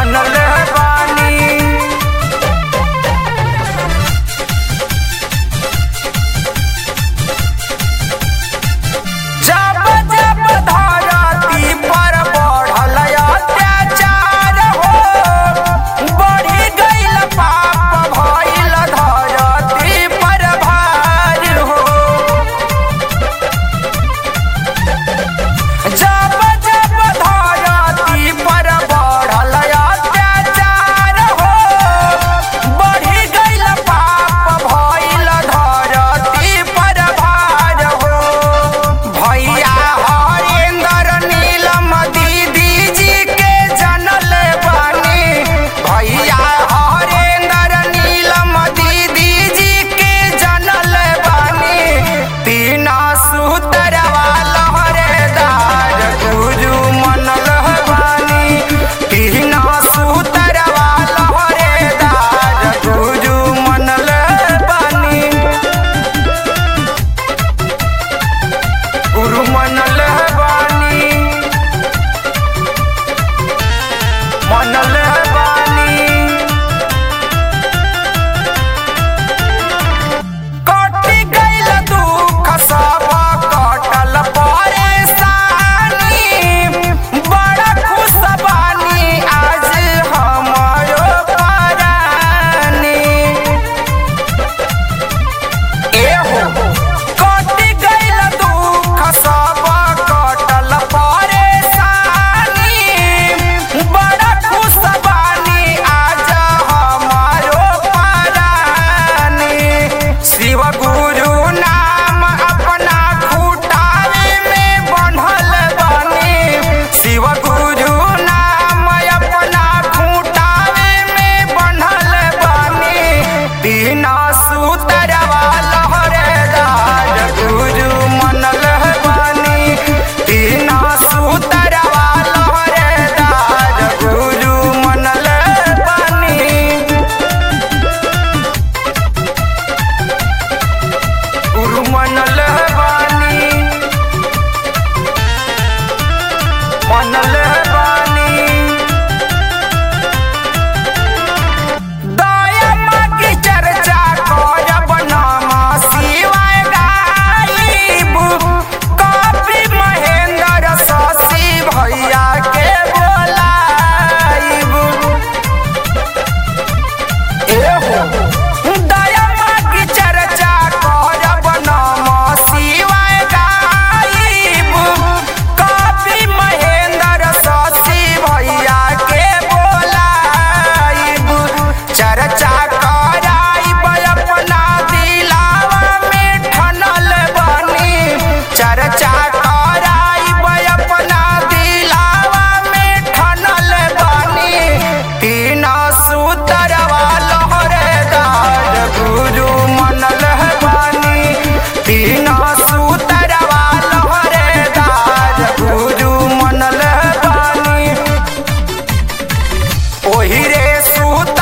मनल बानी जब जब धरती पर बढ़ल अत्याचार हो बढ़ी गईल पाप भइल धरती पर भार हो जब जब धरती पर बढ़ल अत्याचार हो बढ़ी गईल पाप भइल धरती पर भार हो भैया हरेंद्र नीलम दीदी जी के जनल बानी भैया हरेंद्र नीलम दीदी जी के जनल बानी तीन सूतर लहरेदार गुरु मनल बानी तीन सूतर लहरेदार गुरु मनल बानी गुरु मनल बानी मनल बानी कटि गइल दुख सब कटल परेशानी बड़ा खुश बानी आज हमरो परानी एहो कटि गइल दुख सब कटल परेशानी बड़ा खुश बानी आज हमारो परानी शिव गुरु नाम अपना खुटावे में बन्हल बानी शिव गुरु नाम अपना खुटावे में बन्हल बानी तीन सूतर लहरेदार गुरु मनल बानी तीन सूतर लहरेदार गुरु मनल बानी गुरु मनल बानी मनल बानी दया की चर्चा करब नाम शिवाय गाइब कपि महेंद्र शशि भैया के बोलाइब एहो दया की चर्चा करब नाम शिवाय गाइब कपि महेंद्र शशि भैया के बोलाइब चर्चा कराइब अपना दिलावा में ठनल बानी चर्चा कराइब अपना दिलावा में ठनल बानी तीन सूतर लहरेदार गुरु मनल बानी तीन सूतर लहरेदार गुरु मनल बानी ओही रे सूत